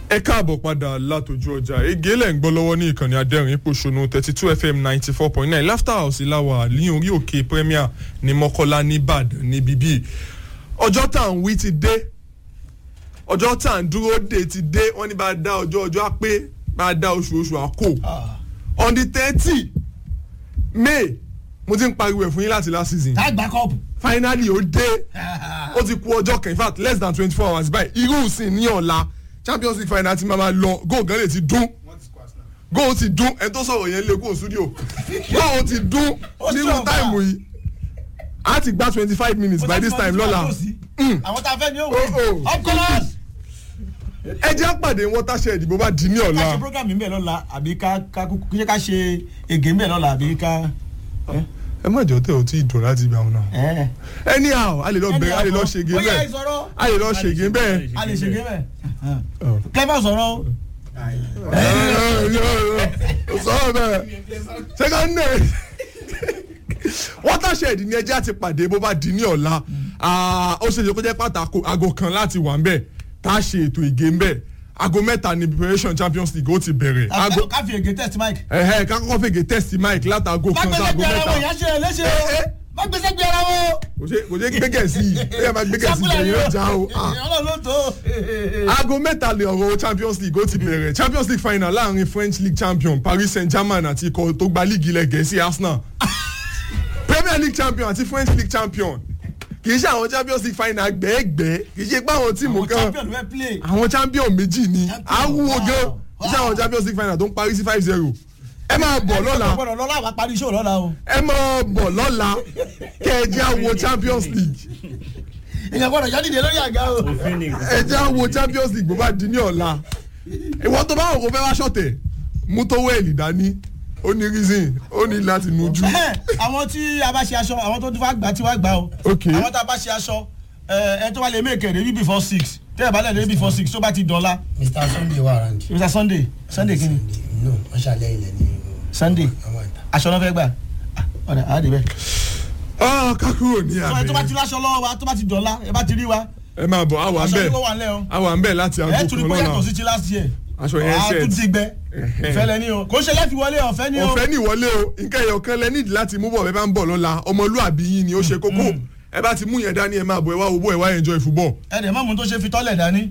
ẹ káàbọ̀ padà látòjú ọjà ege lẹ̀ ń gbọ́ lọ́wọ́ ní ìkànnì adẹ́rìn pòṣónú thirty two fm ninety four point nine laughter house ìlàwà ní orí òkè premier ní mọ́kọ́lá nìbàdàn ní bíbí ọjọ́ tá à ń wí ti dé ọjọ́ tá à ń dúró dé ti dé wọ́n ní bá a dá ọjọ́ ọjọ́ á pé bá a dá oṣù oṣù àkó on the thirty may mo ti ń pariwo ẹ̀ fún yín láti last season tá a gba kọ́ọ̀pù. finally ó dé ó ti kú ọjọ́ kan in fact less than twenty four hours báyìí irú ìsìn ní ọ̀la champions league final ti máa ma lọ goal gan lè ti dún goal ti dún ẹni tó sọ̀rọ̀ yẹn lé kó studio goal ti dún Ó nínú sọ̀rọ̀ táìmù yìí a ti gba twenty five minutes by this time lọ́la àwọn tá a fẹ́ ní Oh, oh. òwe of course. ẹ jẹ́ àpàdé watershed bó bá di ní ká ṣe ọ̀la program ń bẹ̀ lọ́la àbí ká ká kúkú kí ká ṣe ègé ń bẹ̀ lọ́la àbí ká. ẹ má jọ tẹ ò tí ì dùn láti gbà wọn náà anyhow a lè lọ bẹ̀rẹ̀ a lè lọ ṣègé bóyá bẹ́ẹ̀ ìsọ̀rọ̀ a lè lọ ṣègé bẹ́ẹ̀. a lè ṣègé bẹ́ẹ̀. clever sọ̀rọ̀ o. sọ̀rọ̀ bẹ́ẹ̀ ṣé ká ní watershed ni ẹjẹ́ àti pàdé bó bá di ní ọ̀la Ah, ó ṣe é ṣe kó jẹ́ pàtàkì aago kan láti wà ń bẹ̀ tá a ṣe ètò ìgé ń bẹ̀ aago mẹ́ta ni preparation champions league ó ti bẹ̀rẹ̀ aago ká fi ègé test mic. ẹ̀hẹ́ ká kọ́kọ́ fègè test mic látàgò má kan gbèsè sáago gbé ara wọn mẹ́ta ìyá ṣe é léṣe o má gbèsè gbé ara wọn. kò ṣe kò ṣe gbẹ́gẹ̀ sí i ẹ máa gbẹ́gẹ̀ sí i Sákúlẹ̀ ẹ̀yìn ọjà o. Ah ìyọ́nà ló tó. aago mẹ́ta lè ọ̀rọ̀ champions league ó ti bẹ̀rẹ̀ champions league final láàrin french league champion paris saint germain àti ikọ̀ tó gba líìgì ilẹ̀ gẹ̀ẹ́sì arsenal premier league champion àti french league champion kì í ṣe àwọn champions league final gbẹ́ẹ́gbẹ́ kì í ṣe pé àwọn tíìmù àwọn kan champion fẹ́ play. àwọn champion méjì ni Champion, awúwo gan wow, kì í ṣe àwọn champions league final tó ń parí sí five zero ẹ máa bọ̀ lọ́la gbọ́dọ̀ lọ́la àwa parí iṣẹ́ lọ́la o. ẹ máa bọ̀ lọ́la kẹ́ ẹ jẹ́ àwo champions league èèyàn gbọ́dọ̀ yọ dìde lórí àga o. ẹ jẹ́ àwo champions league bó bá di ní ọ̀la ìwọ tó bá wò kó fẹ́ wá ṣọ̀tẹ̀ mú tó wẹ̀lì dání ó ní reason ó ní láti nujú. àwọn tí a bá ṣe aṣọ àwọn tó tún fà gbà tí wàá gbà o. Ok. àwọn tá a bá ṣe aṣọ ẹ ẹ tó bá lè make it before six tẹ́ ẹ bá lè dé before six tó bá ti dọ̀la. mr sunday wà rand. mr sunday sunday kini no wọ́n ṣàlẹ́ ilẹ̀ ní. sunday àwọn ìta. aṣọ náà fẹ́ gbà Ah, ọ̀dà àádé bẹ́ẹ̀. Ah, kákúrò ní tó bá- tó bá ti àmì láṣọ lọ́wọ́ wa tó bá ti dọ̀la ẹ bá ti rí wa ẹ máa bọ̀ àwa ń aṣọ bẹ̀ yìí kó wà nílẹ̀ o. àwa ń bẹ̀ láti ẹ aago tún ní kan bóyá lọ́la kò sí ti last year. aṣọ yẹn a tún set ti gbẹ Ẹ̀hẹ́. ìfẹ́ lẹ ní o kò ṣe lẹ́fi wọlé ọ̀fẹ́ ní o. ọ̀fẹ́ ní ìwọlé o nǹkan ẹ̀yọ̀ kan lẹ nídìí láti mú bọ̀ bẹ́ẹ̀ bá ń bọ̀ lọ́la ọmọlúàbí yín ni ó ṣe kókó ẹ bá ti mú yẹn dání ẹ máa bọ̀ ẹ wá wo bó ẹ wá enjoy football ẹ dẹ̀ mọ́mú tó ṣe fi tọ́lẹ̀ dání.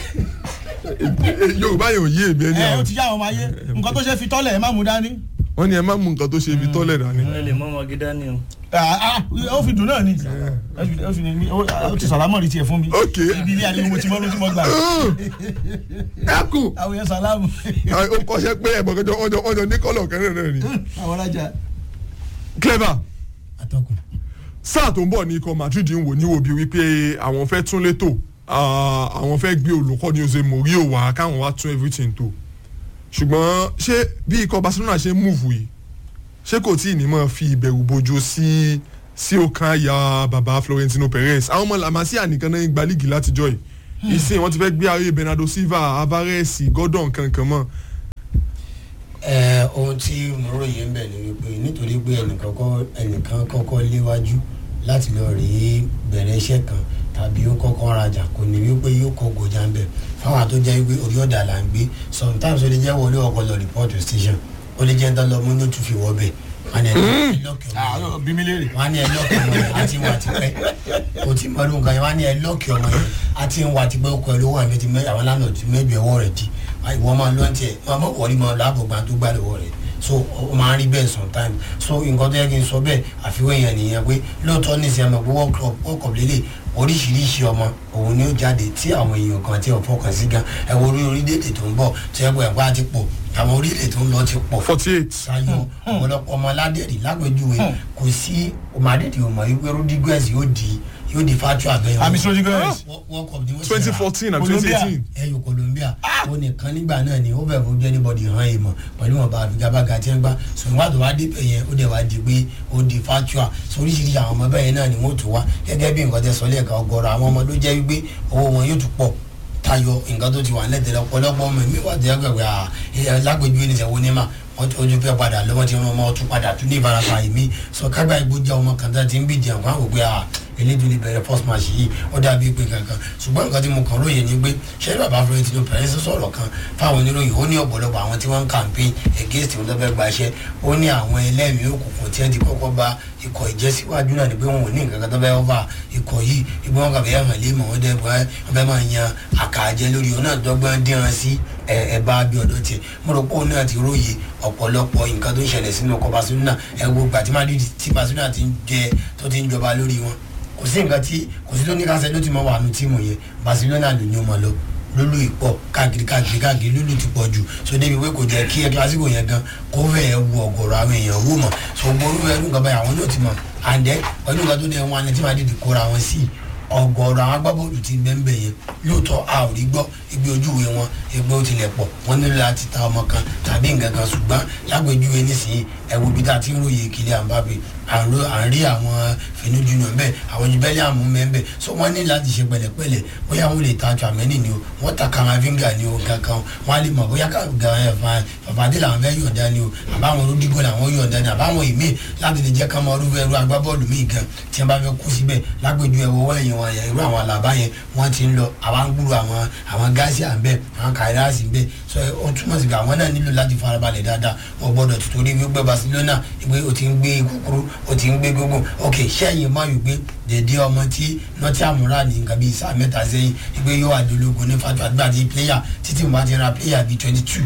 Eh, yorùbá yẹn ò yé èmi ẹni ẹ ó àwọn ti yá àwọn ọmọ ayé nǹkan tó ṣe fi tọ́lẹ̀ ẹ má mú dání. wọ́n ní ẹ má mú nǹkan tó ṣe ibi tọ́lẹ̀ dání. ẹ lè mọ ọmọ gíga ni o. Ah, ah, ó fi dùn náà ni ó fi- ó fi ní- ó ó ti sàlámọ̀ rí tiẹ̀ fún mi Ok. ibi ilé àdéhùn mo ti mọ́ ló ti mọ́ gbà ẹkùn àwọn yẹn sàlámù ó kọ́ṣẹ́ pé ẹ̀bọ̀n kẹjọ ọjọ́ ọjọ́ ní kọ́lọ̀ kẹrin náà ni. àwọn alájà clever atọ́kùn. sáà tó ń bọ̀ ní ikọ̀ madrid ń wò ní wò bí wípé àwọn fẹ́ tún létò ah, àwọn fẹ́ gbé olùkọ́ ní Jose Mourinho wá káwọn wá tún everything tó ṣùgbọ́n ṣé bí ikọ̀ Barcelona ṣe ń múùfù yìí ṣé kò tí ì ní mọ̀ fi ìbẹ̀rù bojo sí sí ọkàn àyà baba Florentino Perez àwọn ọmọ làmásíà nìkan náà ń gba líìgì látijọ́ yìí ìsìn wọn ti fẹ́ gbé ayé Bernardo Silva Alvarez Gordon kankan mọ́ ẹ ohun tí mo ròyìn ń bẹ̀ ni wípé nítorí pé ẹnìkan kọ́ ẹnìkan kọ́kọ́ léwájú láti lọ rèé bẹ̀rẹ̀ iṣẹ́ kan tàbí ó kọ́kọ́ rajà kò ní wípé yóò kọ́ gòjà ń bẹ̀ fáwọn àtó jẹ́ wípé orí ọ̀dà là ń gbé sometimes ó lè jẹ́ wọlé ọkọ̀ lọ report to station ó lè jẹ́ ń tán lọ mú ní ó tún fi wọ́ bẹ̀ wọn ni ẹ lọ́kì ọmọ yẹn bí mi léèrè wọn ní ẹ lọ́ọ̀kì ọmọ yẹn àti wà tipẹ́ kò tí mọ ọdún kan yẹn wọn ní ẹ lọ́ọ̀kì ọmọ yẹn àti wà tipẹ́ ó kọ ẹ lówó àmì ti mẹ àwọn lánàá ti mẹjọ ẹwọ́ rẹ̀ di ìwọ máa lọ́ọ̀ tiẹ̀ wọn máa wọlé máa láàbò gbà tó gbà lọ́wọ́ rẹ̀ so ó máa ń rí bẹ́ẹ̀ sometime so nǹkan tó yẹ kí n sọ bẹ́ẹ̀ àfiwé yẹn nìyẹn pé lóòótọ́ ní ìsìn àmọ́ pé world cup world cup lélẹ̀ oríṣiríṣi ọmọ òun ni ó jáde tí àwọn èèyàn kan tí ò fọkàn sí gan ẹ wo orí orílẹ̀-èdè tó ń bọ̀ tó yẹ pé ẹ̀kọ́ àti pọ̀ àwọn orílẹ̀-èdè tó ń lọ ti pọ̀ forty eight sayo ọ̀pọ̀lọpọ̀ ọmọ aládẹ̀rì lápẹ̀júwe kò sí ọmọ adẹ́rì ọmọ yìí pé rodriguez yóò di yóò di fatu abẹ́yẹn àmì sọ́jú gẹ́rẹ́sì world cup ni wọ́n ṣe twenty rà. fourteen and twenty Colombia. eighteen ẹyọ colombia ó nìkan nígbà náà ni ó bẹ̀ fojú anybody hàn èèmọ̀ pẹ̀lú wọn bá figabaga tí wọ́n gbá ṣùgbọ́n wàá tó wá débẹ̀ yẹn ó dẹ̀ wá di pé ó di fatua so oríṣiríṣi àwọn ọmọ bẹ́ẹ̀ náà ni wọ́n tó wá gẹ́gẹ́ bí nǹkan tẹ sọ lẹ́ẹ̀ka ọgọ́rọ̀ àwọn ọmọ ló jẹ́ wípé owó wọn yóò tún pọ̀ tayọ nǹkan tó ti wà lẹ́tẹ̀lẹ́ ọ̀pọ̀lọpọ̀ ọmọ mi wà tẹ́ gbẹ̀gbẹ̀ à lágbèjú ẹni sẹ́wọ́n ní mà wọ́n ti- ojú pẹ́ padà lọ́wọ́ ti rán ọmọ ọtún padà tún ní ìfarapa ìmí sọ kágbá ìgbó jẹ́ ọmọ kan tó ti ń bí jẹun fún àwọn òpè à elédùn lè bẹ̀rẹ̀ first match yìí ó dàbí pé kankan ṣùgbọ́n nǹkan tí mo kàn lóye ni pé ṣé bàbá Florentino Perez sọ̀rọ̀ kan fáwọn oníròyìn ó ní ọ̀pọ̀lọpọ̀ àwọn tí wọ́n ń campaign against wọn tó fẹ́ gbaṣẹ́ ó ní àwọn ẹlẹ́mìí òkùnkùn tí wọ́n ti kọ́kọ́ bá ikọ̀ ìjẹ́síwájú náà ni pé wọn ò ní nǹkan kan tó fẹ́ ọ́fà ikọ̀ yìí ibi wọn kàn fẹ́ hàn lé mọ̀ wọ́n dẹ́ bọ́ ẹ wọ́n fẹ́ máa yan àkàjẹ lórí ọ̀nà dọ́gbọ́n díran sí ẹ̀ẹ́bá bí ọ̀dọ́ tiẹ̀ mo rò pé òun náà ti róye ọ̀pọ̀lọpọ̀ nǹkan tó ń ṣẹlẹ̀ sínú ọkọ̀ Barcelona ẹ wo gbà tí Madrid tí Barcelona ti ń jẹ tó ti ń jọba lórí wọn kò sí nǹkan tí kò sí tó ní káṣẹ ló ti mọ wà nù tíìmù yẹn Barcelona ló ní ó mọ lọ lulu ìpọ káàkiri káàkiri káàkiri lulu ti pọ̀ jù so débi pé kò jẹ́ kí ẹ kílásìkò yẹn gan kó fẹ́ ẹ wu ọ̀gọ̀rọ̀ àwọn èèyàn wò mọ̀ so gbóró ẹnu nǹkan báyìí àwọn náà ti mọ̀ àǹdẹ́ pẹ̀lú nǹkan tó dẹ̀ wọn ni tí màá dìde kóra wọn sí ọ̀gọ̀rọ̀ àwọn agbábọ́ọ̀lù ti bẹ́ẹ̀ yẹn lóòótọ́ a ò rí gbọ́ igbe ojúwe wọn igbe ó tilẹ̀ pọ̀ wọ́n nílò láti ta ọmọ kan tàbí nǹkan kan ṣùgbọ́n lágbèjúwe nísìnyí ẹ̀wù bí tá a ti ń ròyìn Kylian Mbappé à ń ro- à ń rí àwọn Finu Junior mbẹ àwọn ju Bellingham mbẹ so wọ́n ní láti ṣe pẹ̀lẹ́pẹ̀lẹ́ bóyá wọ́n lè ta Tchouaméni ni o wọ́n ta Camavinga ni o kankan wọ́n á lè mọ̀ bóyá fàfàdé làwọn fẹ́ yọ̀ǹda ni o àbáwọn Rodrigo làwọn yọ̀ǹda ni àbáwọn ìmí láti lè jẹ́ ká mọ irú ẹrú agbábọ́ọ̀lù míì gan tí wọ́n bá fẹ́ kú síbẹ̀ lágbèjú ẹ̀wọ̀ wọ́n ẹ̀yìn wọn irú àwọn àlàbá yẹn wọ́n ti ń lọ àwọn ń gbúrò àwọn àwọn gáàsì à ń bẹ̀ àwọn kàìráàsì ń bẹ̀ so ó túmọ̀ sí pé àwọn náà nílò láti farabalẹ̀ dáadáa wọ́n gbọ́dọ̀ tuntun wípé Barcelona ìgbé o ti ń gbé kúkúrú o ti ń gbé gbogbo ok sẹ́yìn máa yù pé dèdè ọmọ tí Nottingham rà ní nǹkan bíi sáà mẹ́ta sẹ́yìn ìgbé yóò wà dológun ní fatu àgbà tí player títí mo bá ti ra player bíi twenty two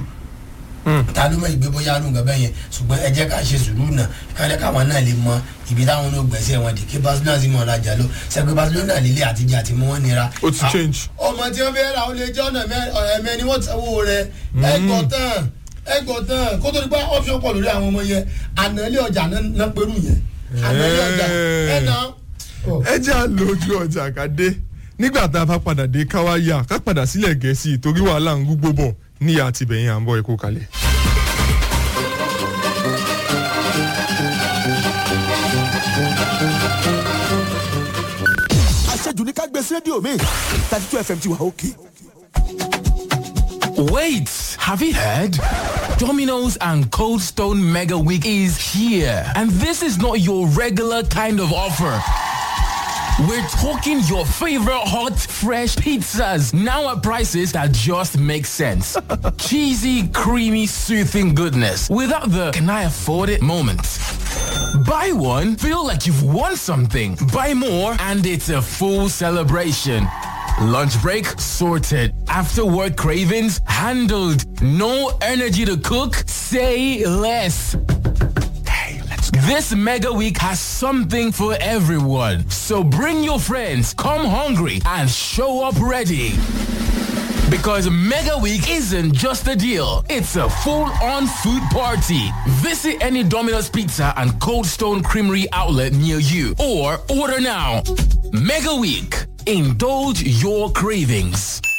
ta ló mọ ìgbé bóyá ló ń gbẹ bẹ́yẹn ṣùgbọ́n ẹ jẹ́ ká ṣe sùúrù náà kájẹ́ káwọn náà lè mọ ibi táwọn náà gbẹ̀sẹ̀ wọn dì kí Barcelona sì mọ ọ̀rajà ló sẹ́gbẹ́ Barcelona lílé àtijọ́ àti mú wọn nira. ó ti change. ọmọ tí wọ́n fẹ́ ra ó lè jẹ́ ọ̀nà ẹ̀mẹ́ ni wọ́n sanwó rẹ̀ ẹgbọ̀n tán ẹgbọ̀n tán kó tó di pé option pọ̀ lórí àwọn ọmọ yẹn àná ilé ọjà náà pẹ̀lú yẹn àná ilé ọjà ẹ̀ náà. ẹ jẹ́ à lójú ọjà ká dé nígbà tá a bá padà dé káwá yá ká padà sílẹ̀ gẹ̀ẹ́sì torí wàhálà ń gbogbo bọ̀ níyà àti bẹ̀yìn à ń bọ̀ ẹ̀kọ́ kalẹ̀. àṣejù ní ká gbé sí rédíò mi thirty two fm ti wà òkè. Wait, have you heard? Domino's and Cold Stone Mega Week is here. And this is not your regular kind of offer. We're talking your favorite hot, fresh pizzas now at prices that just make sense. Cheesy, creamy, soothing goodness without the can I afford it moment. Buy one, feel like you've won something. Buy more, and it's a full celebration. Lunch break sorted. After work cravings handled. No energy to cook? Say less. This mega week has something for everyone. So bring your friends, come hungry, and show up ready. Because Mega Week isn't just a deal, it's a full-on food party. Visit any Domino's Pizza and Cold Stone Creamery outlet near you or order now. Mega Week. Indulge your cravings.